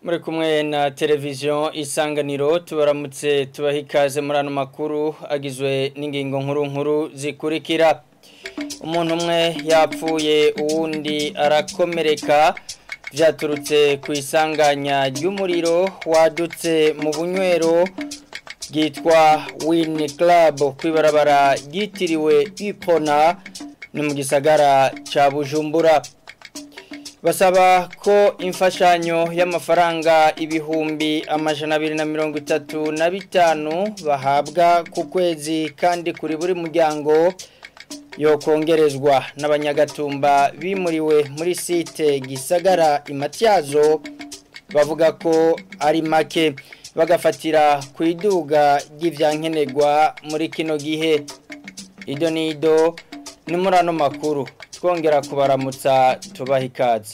muri kumwe na televiziyo isanganiro tubaramutse tubaha ikaze muri ano makuru agizwe n'ingingo nkuru nkuru zikurikira umuntu umwe yapfuye uwundi arakomereka byaturutse ku isanganya ry'umuriro wadutse mu bunywero bwitwa wini club ku ibarabara ryitiriwe ipona ni mu gisagara cya bujumbura basaba ko imfashanyo y'amafaranga ibihumbi amajana abiri na mirongo itatu na bitanu bahabwa ku kwezi kandi kuri buri muryango yokongerezwa n'abanyagatumba bimuriwe muri site gisagara imatyazo bavuga ko ari make bagafatira ku iduga ry'ibyankenerwa muri kino gihe ido n'ido ni muri ano makuru twongera kubaramutsa tubaha ikaze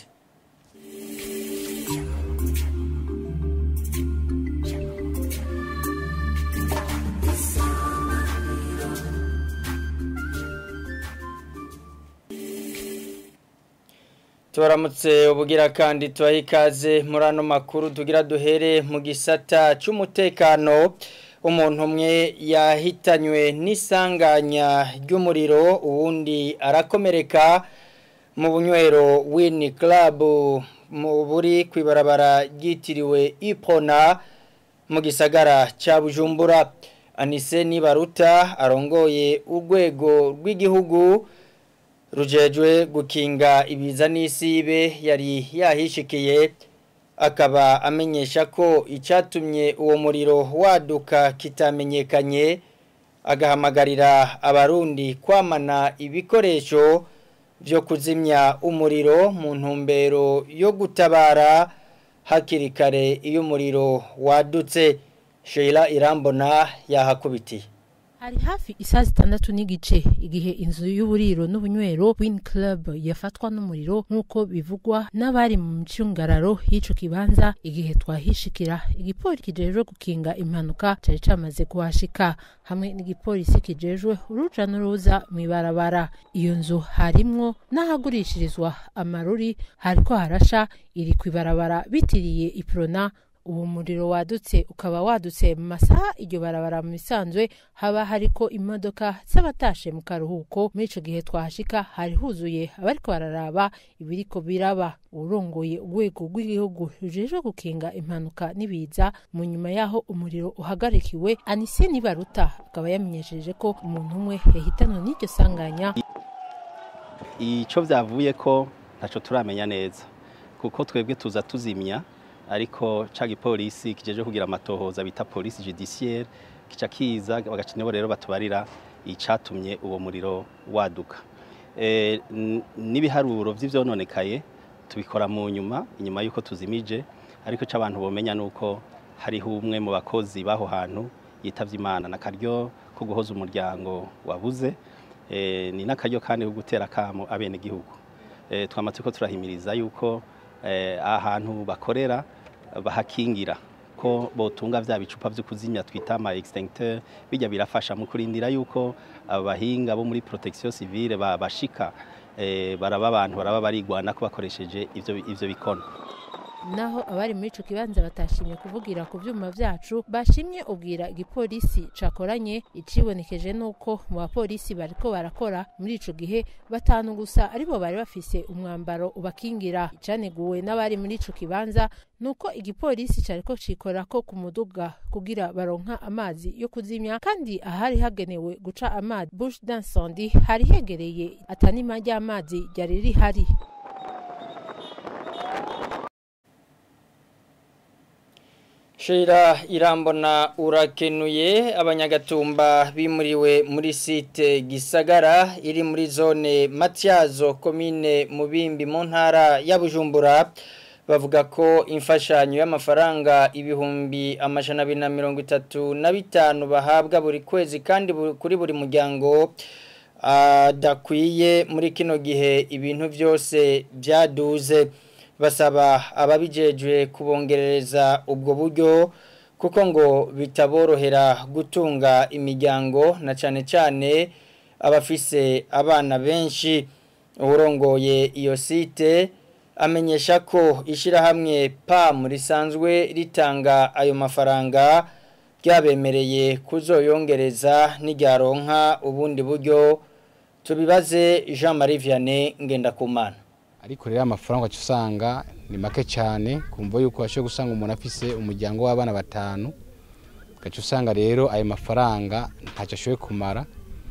tubaramutse ubugira kandi tubaha ikaze muri ano makuru tugira duhere mu gisata cy'umutekano umuntu umwe yahitanywe n'isanganya ry'umuriro uwundi arakomereka mu bunywero wini club mu buri ku ibarabara ryitiriwe ipona mu gisagara cya bujumbura anise nibaruta arongoye urwego rw'igihugu rujejwe gukinga ibiza n'isibe yari yahishikiye akaba amenyesha ko icyatumye uwo muriro waduka kitamenyekanye agahamagarira abarundi kwamana ibikoresho byo kuzimya umuriro mu ntumbero yo gutabara hakiri kare iyo umuriro wadutse sheila irambona yahakubitiye hari hafi isaha zitandatu n'igice igihe inzu y'uburiro n'ubunywero win club yafatwa n'umuriro nk'uko bivugwa n'abari mu micungararo y'ico kibanza igihe twahishikira igipolisi kijejwe gukinga impanuka cari camaze kuhashika hamwe n'igipolisi kijejwe uruja n'uruza mw'ibarabara iyo nzu harimwo n'ahagurishirizwa amaruri hariko harasha iri kw'ibarabara bitiriye iprona uwo muriro wadutse ukaba wadutse mu masaha iryo barabara mu bisanzwe haba hariko imodoka z'abatashe mu karuhuko muri ico gihe twahashika hari huzuye abariko bararaba ibiriko biraba urongoye urwego rw'igihugu rujejwe gukinga impanuka n'ibiza mu nyuma yaho umuriro uhagarikiwe anise nibaruta akaba yamenyesheje ko umuntu umwe yahitanwe n'iryo sanganya ico vyavuye ko ntaco turamenya neza kuko twebwe tuza tuzimya ariko ca gipolisi kijeje kugira amatohoza bita police judiciaire kica kiza bagacineho rero batubarira icatumye uwo muriro waduka e, n'ibiharuro vy'ivyononekaye tubikora mu nyuma inyuma yuko tuzimije ariko c'abantu bomenya nuko hariho umwe mu bakozi baho hantu yitavye imana nakaryo ko guhoza umuryango wabuze e, ni nakaryo kandi ko gutera kamo abene gihugu e, twamaze ko turahimiriza yuko ahantu bakorera bahakingira ko botunga vya bicupa vyo kuzimya twita ama extincteur bijya birafasha mu kurindira yuko abahinga bo muri protection civile bashika baraba abantu baraba barigwana ko bakoresheje ivyo ivyo bikono naho abari muri ico kibanza batashimye kuvugira ku vyuma vyacu bashimye ubwira igipolisi cakoranye icibonekeje nuko mu bapolisi bariko barakora muri ico gihe batanu gusa aribo bari bafise umwambaro ubakingira icaneguwe n'abari muri ico kibanza nuko igipolisi cariko cikorako ku muduga kugira baronka amazi yo kuzimya kandi ahari hagenewe guca amazi bush d'incendie hari hegereye atanima ry'amazi ryari rihari Shira irambona urakenuye abanyagatumba bimuriwe muri site gisagara iri muri zone Matyazo komine Mubimbi mu ntara ya Bujumbura bavuga ko imfashanyo y'amafaranga ibihumbi amajana abiri na mirongo itatu na bitanu bahabwa buri kwezi kandi kuri buri muryango adakwiye muri kino gihe ibintu byose byaduze basaba ababijejwe kubongerereza ubwo buryo kuko ngo bitaborohera gutunga imiryango na cyane cyane abafise abana benshi urongoye iyo site amenyesha ko ishyirahamwe PAM risanzwe ritanga ayo mafaranga ryabemereye kuzoyongereza n'iryaronka ubundi buryo tubibaze Jean Marie Vianney Ngendakumana ariko rero amafaranga ugaca usanga ni make cyane kumva yuko washoboye gusanga umuntu afise umuryango w'abana batanu ugaca usanga rero ayo mafaranga ntacyo ashoboye kumara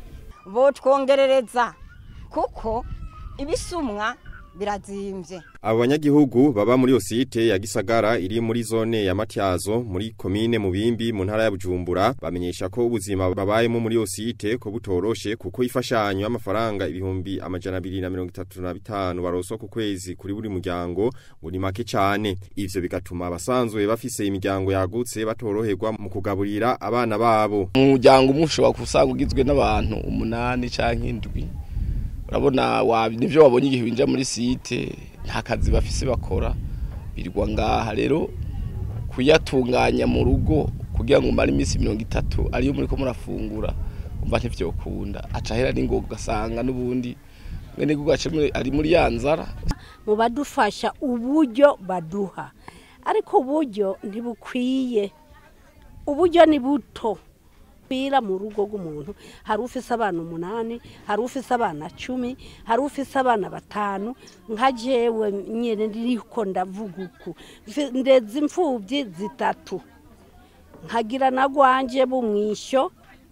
botwongerereza kuko ibisumwa birazimbye Abo banyagihugu baba muri site ya Gisagara iri muri zone ya Matyazo muri komine Mubimbi mu ntara ya Bujumbura bamenyesha ko ubuzima babayemo muri site ko butoroshe kuko ifashanyo y'amafaranga ibihumbi amajana 235 baroswa ku kwezi kuri buri muryango ngo ni make cyane ivyo bigatuma abasanzwe bafise imiryango yagutse batoroherwa mu kugaburira abana babo umuryango umwe ushobora kusanga ugizwe n'abantu umunani canke indwi urabona nivyo wabonye igihe winjira muri site nta kazi bafise bakora birirwa ngaha rero kuyatunganya mu rugo kugira ngo umare iminsi mirongo itatu ariyo muri ko murafungura umva ntivyokunda aca ahera n'ingoga ugasanga n'ubundi mwene gugace ari muri ya nzara mu badufasha uburyo baduha ariko uburyo ntibukwiye uburyo ni buto bira mu rugo rw'umuntu hari ufise abana umunani hari ufise abana cumi hari ufise abana batanu nka jewe nyene ndiriko ndavuga uku ndeze imfuvyi zitatu nkagira na gwanje bumwisho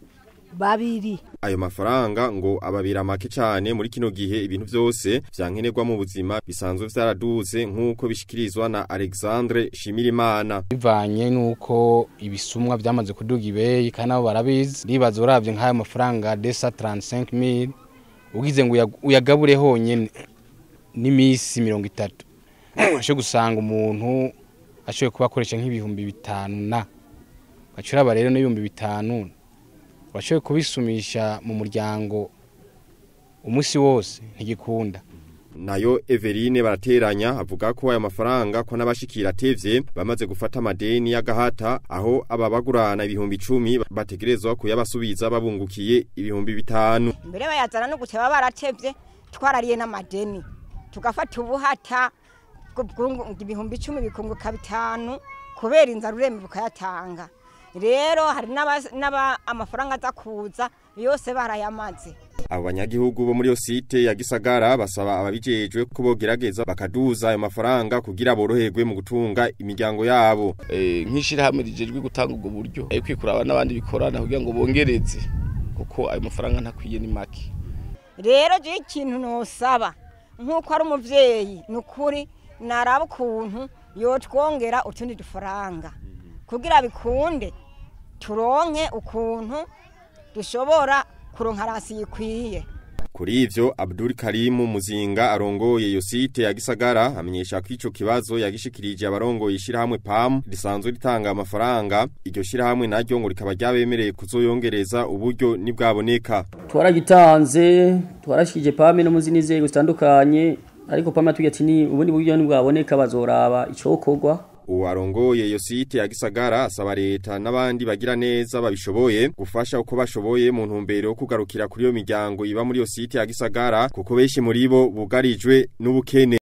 babiri ayo mafaranga ngo ababira make cyane muri kino gihe ibintu byose vyankenerwa mu buzima bisanzwe vyaraduze nk'uko bishikirizwa na Alexandre Shimirimana bivanye nuko ibisumwa byamaze kuduga ibeyi kandi nabo barabizi nibaza uravye nk'ayo mafaranga desa 35000 ugize ngo uyagabure honyene n'imisi 30 ashe gusanga umuntu ashoboye kuba akoresha nk'ibihumbi bitanu na bacuraba rero n'ibihumbi bitanu washoboye kubisumisha mu muryango umunsi wose ntigikunda nayo Everine barateranya avuga ko aya mafaranga ko n'abashikira tevye bamaze gufata amadeni y'agahata aho ababagurana ibihumbi 10 bategerezwa kuyabasubiza babungukiye ibihumbi bitanu mbere bayazana no guteba baratevye twarariye n'amadeni tugafata ubuhata ibihumbi 10 bikunguka bitanu kubera inzara urembe bukayatanga rero hari n'aba amafaranga aza kuza yose barayamaze abo banyagihugu bo muri yo site ya Gisagara basaba ababijejwe ko bogerageza bakaduza ayo mafaranga kugira boroherwe mu gutunga imiryango yabo eh nk'ishirahamwe rijejwe gutanga ubwo buryo eh kwikuraba n'abandi bikorana kugira ngo bongereze kuko ayo mafaranga ntakwiye ni make rero je ikintu nosaba nk'uko ari umuvyeyi nukuri naraba ukuntu yotwongera utundi dufaranga kugira bikunde turonke ukuntu dushobora kuronka rasi yikwiye Kuri ivyo Abdul Karimu Muzinga arongoye iyo site ya Gisagara amenyesha ko ico kibazo yagishikirije abarongoye ishirahamwe PAM risanzwe ritanga amafaranga iryo shirahamwe naryo ngo rikaba ryabemereye kuzoyongereza uburyo nibwaboneka twaragitanze twarashikije PAM no muzindi nzego zitandukanye ariko PAM yatubwiye ati ni ubundi buryo nibwaboneka bazoraba icokorwa Uwarongoye iyo site ya Gisagara asaba leta n'abandi bagira neza babishoboye gufasha uko bashoboye mu ntumbero yo kugarukira kuri iyo miryango iba muri iyo site ya Gisagara kuko benshi muri bo bugarijwe n'ubukene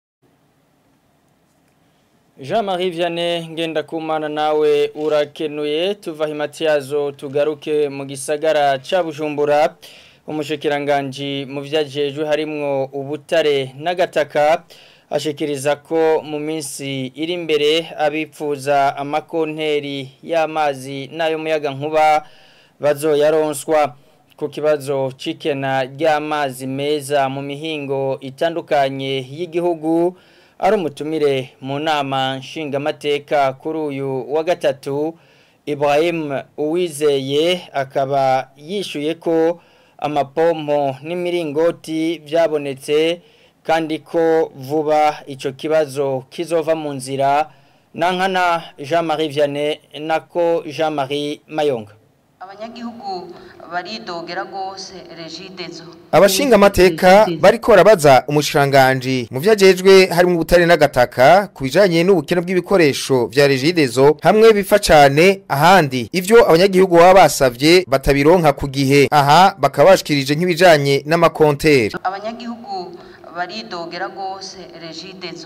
Jean-Marie Vianney ngenda kumana nawe urakenuye tuva himatiyazo tugaruke mu gisagara ca Bujumbura umushikiranganji mu vyajejwe harimwo ubutare n'agataka ashikiriza ko mu minsi iri imbere abipfuza amakonteri y'amazi n'ayo muyaga nkuba bazoyaronswa ku kibazo cikena ry'amazi meza mu mihingo itandukanye y'igihugu ari umutumire mu nama nshingamateka kuri uyu wa gatatu Ibrahim Uwizeye akaba yishuye ko amapompo n'imiringoti byabonetse kandi ko vuba icyo kibazo kizova mu nzira nankana Jean Marie Vianney nako Jean Marie Mayonga abanyagihugu baridogera gose regidezo abashinga amateka bariko barabaza umushiranganje mu vyajejwe harimo ubutare n'agataka kubijanye n'ubukene bw'ibikoresho vya regidezo hamwe bifa cane ahandi ivyo abanyagihugu baba basavye batabironka ku gihe aha bakaba bashikirije nk'ibijanye n'amakonteri abanyagihugu baridogera gose regidezo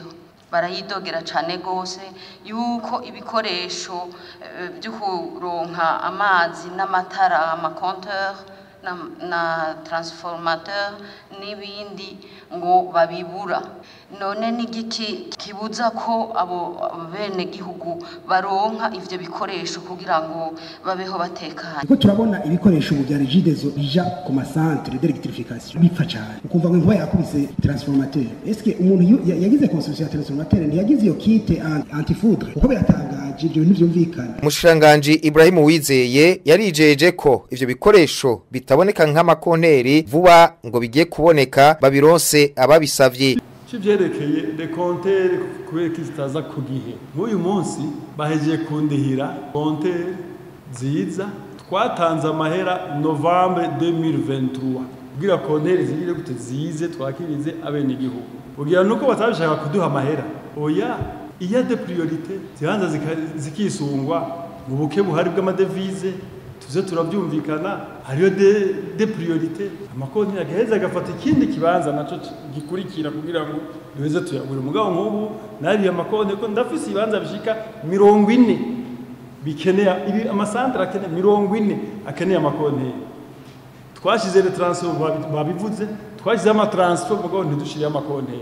barayidogera cyane rwose yuko ibikoresho eh, byo kuronka amazi n'amatara amakonteur na, na transformateur n'ibindi ngo babibura none n'igiki kibuza ko abo bene gihugu baronka ivyo bikoresho kugira ngo babeho batekanye Kuko turabona ibikoresho ubu bya regidezo bija ku masantere d'electrification bipfa cyane ukumva ngo inkuba yakubise transformateur eske umuntu yu- ya- yagize construction ya transformateur ntiyagize iyo kite an- antifoudre kuko biratangaje ibyo bintu byumvikana Umushikiranganji Ibrahim Uwizeye yarijeje ko ivyo bikoresho bitaboneka nk'amakonteri vuba ngo bigiye kuboneka babironse ababisavye kivyerekeye dekontere kubera ko zitaza ku gihe nk'uyu munsi bahejeje kundihira kontere nziza twatanze amahera novembre 2023 kugira kontere zigire gute zize twakirize abenegihugu kugira nuko batabishaka kuduha amahera oya iya de priorite zibanza zika- zikisungwa mu buke buhari bw'amadevize tuze turabyumvikana hariyo de, de priorite amakonti agaheza agafata ikindi kibanza naco ci- gikurikira kugira ngo duheze tuyagure mugabo nk'ubu nariye amakonti ko ndafise ibibanza bishika mirongo ine bikeneye ibi amasantere akeneye mirongo ine akeneye amakonti twashize le transfer babi- babivuze twashize ama transfer mugabo ntidushiriye amakonti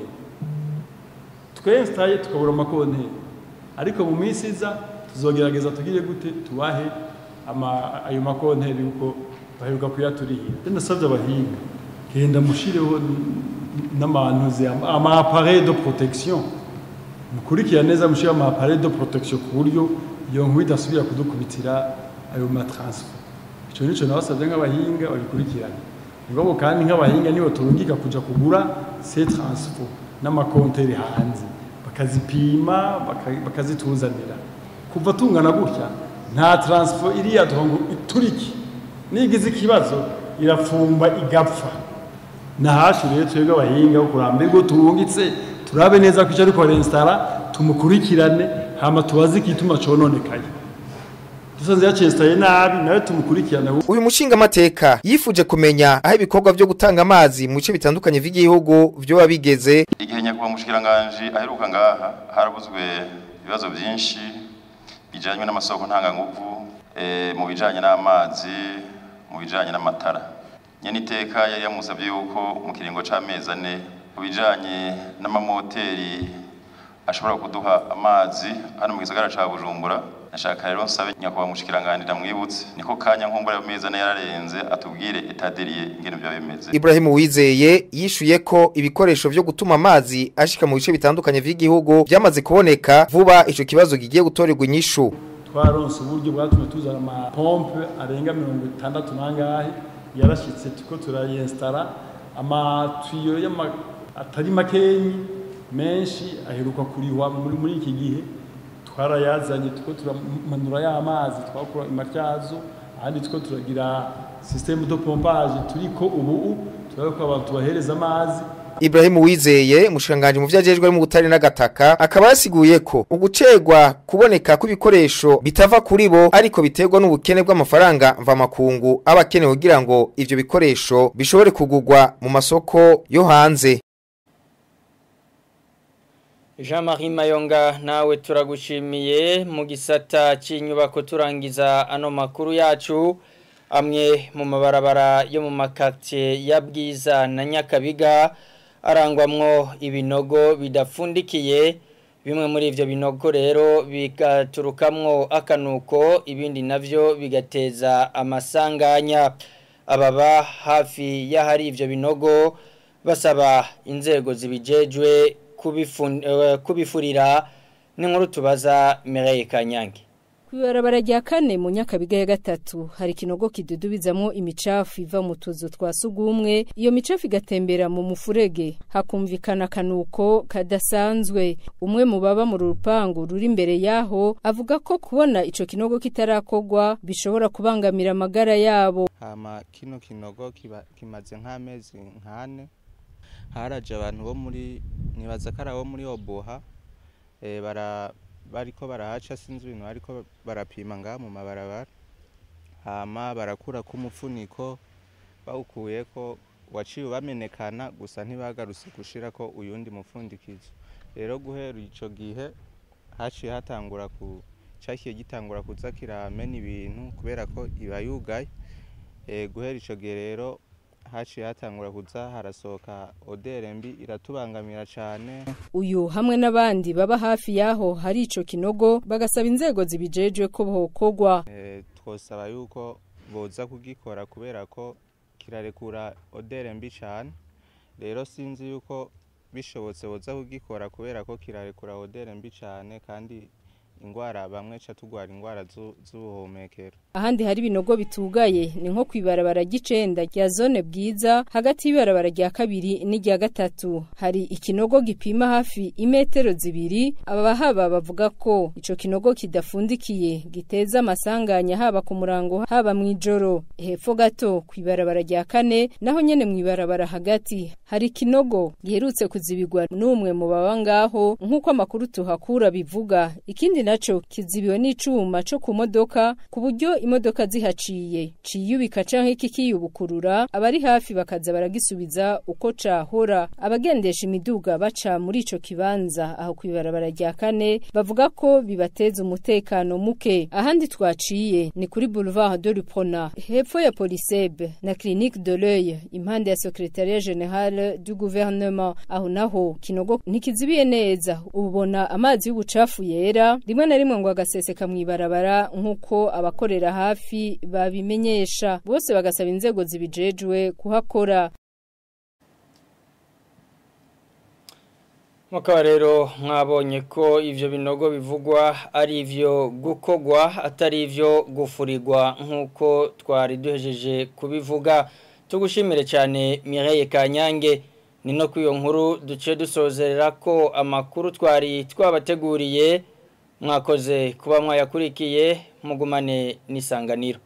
twestaye tukabura amakonti ariko mu minsi iza tuzogerageza tugire gute tubahe ama ayo makonteri yuko baheruka kuyaturihira ndasabye abahinga genda mushireho n'amantuze ama appareil de protection mukurikira neza mushire ama appareil de protection ku buryo iyo nkuru idasubira kudukubitira ayo matransfer ico nico nabasabye nk'abahinga babikurikirana ngabo kandi nk'abahinga nibo turungika kuja kugura ces transfer n'amakonteri hanze bakazipima baka- bakazituzanira kuva tungana gutya nta transfer iriya ngo ituriki nigize ikibazo irafumba igapfa nahacu rero twebwe abahinga bo kurambirwa turungitse turabe neza ko icyo ariko rensitara tumukurikirane hama tubaze igituma cononekaye dusanze yacestaye nabi nawe tumukurikirane Uyu mushinga mateka yifuje kumenya aho ibikorwa byo gutanga amazi mu bice bitandukanye vy'igihugu vyo bigeze igihe nyakubahwa umushikiranganji aheruka ngaha harabuzwe ibibazo byinshi bijanye n'amasoko ntanganguvu eh, mu bijanye n'amazi mu bijanye n'amatara nyene iteka yari yamusabye yuko mu kiringo c'amezi ane ku bijanye n'amamoteri ashobora kuduha amazi hano mu gisagara ca bujumbura nashaka rero nsabe nyakubahwa umushikiranganji ndamwibutse niko kanya nkumbura ayo mezi ane yararenze atubwire etaderiye ingene vyo bimeze Ibrahim Uwizeye yishuye ko ibikoresho vyo gutuma amazi ashika mu bice bitandukanye vy'igihugu byamaze kuboneka vuba ico kibazo gigiye gutorerwa inyishu twaronse uburyo bwatumye tuzana amapompe arenga mirongo itandatu n'angahe yarashitse tuko turayinstara amatuyo y'ama atari makenyi menshi aheruka kurihwa muri, muri iki gihe twarayazanye tuko turamanura y'amazi twakura imatyazo ahandi tuko turagira systeme de pompage turiko ubu turabona ko abantu tubahereza amazi Ibrahim Uwizeye mushanganje mu vyajejwe mu gutari n'agataka akaba yasiguye ko ugucegwa kuboneka kw'ibikoresho bitava kuri bo ariko biterwa n'ubukene bw'amafaranga mva makungu abakenewe kugira ngo ivyo bikoresho bishobore kugurwa mu masoko yo hanze Jean-Marie Mayonga nawe turagushimiye mu gisata cy'inyubako turangiza ano makuru yacu amwe mu mabarabara yo mu makatiye ya Bwiza na Nyakabiga arangwamwo ibinogo bidafundikiye bimwe muri ivyo binogo rero bigaturukamwo akanuko ibindi navyo bigateza amasanganya ababa hafi y'ahari ivyo binogo basaba inzego zibijejwe kubifurira n'inkuru tubaza Mireille Kanyange Kubarabara rya kane mu nyakabiga ya gatatu hari kinogo kidudubizamwo imicafu iva mu tuzu twa sugumwe iyo micafu igatembera mu mufurege hakumvikana kanuko kadasanzwe umwe mu baba mu rupangu ruri imbere yaho avuga ko kubona ico kinogo kitarakogwa bishobora kubangamira amagara yabo hama kino kinogo kimaze nk'amezi nkane haraje abantu bo muri nibaza ko ari abo muri oboha bara bariko barahaca sinzi ibintu ariko barapima ngaha mu mabarabara hama barakura ko umufuniko bawukuye ko waciye ubamenekana gusa ntibagarutse gushira ko uyundi mufundikizo rero guhera ico gihe haciye hatangura ku cakiye gitangura kuza kiramena ibintu kubera ko iba yugaye Eh, guhera ico gihe rero haciye hatangura kuza harasohoka odere mbi iratubangamira cane uyu hamwe n'abandi baba hafi yaho hari ico kinogo bagasaba inzego zibijejwe ko bokorwa Eh, twosaba yuko boza kugikora kubera ko kirarekura odere mbi cane rero sinzi yuko bishobotse boza kugikora kubera ko kirarekura odere mbi cane kandi ingwara bamwe ca tugwara ingwara zu- z'ubuhumekero ahandi hari ibinogo bitugaye ni nko kwibarabara ry'icenda rya zone bwiza hagati y'ibarabara rya kabiri n'irya gatatu hari ikinogo gipima hafi imetero zibiri abahaba bavuga ko ico kinogo kidafundikiye giteza amasanganya haba ku murango haba mw'ijoro hepfo gato kwibarabara rya kane naho nyene mw'ibarabara hagati hari ikinogo giherutse kuzibigwa n'umwe mu baba ngaho nk'uko amakuru tuhakura bivuga ikindi naco kizibiwe n'icuma co ku modoka ku buryo imodoka zihaciye ciyubika canke kikiyubukurura abari hafi bakaza baragisubiza uko cahora abagendesha imiduga baca muri ico kibanza aho kwibarabara rya kane bavuga ko bibateza umutekano muke ahandi twaciye ni kuri boulevard de Lupona hepfo ya Polisebe na clinique de l'œil impande ya secrétariat général du gouvernement aho naho kinogo ntikizibiye neza ubona amazi y'ubucafu yera rimwe na rimwe ngo agaseseka mw'ibarabara nk'uko abakorera hafi babimenyesha bose bagasaba inzego zibijejwe kuhakora Mukaba rero mwabonye ko ivyo binogo bivugwa ari ivyo gukogwa atari ivyo gufurirwa nk'uko twari duhejeje kubivuga tugushimire cyane Mireille Kanyange ni no kwiyo nkuru duce dusozerera ko amakuru twari twabateguriye mwakoze kuba mwayakurikiye mugumane n'isanganiro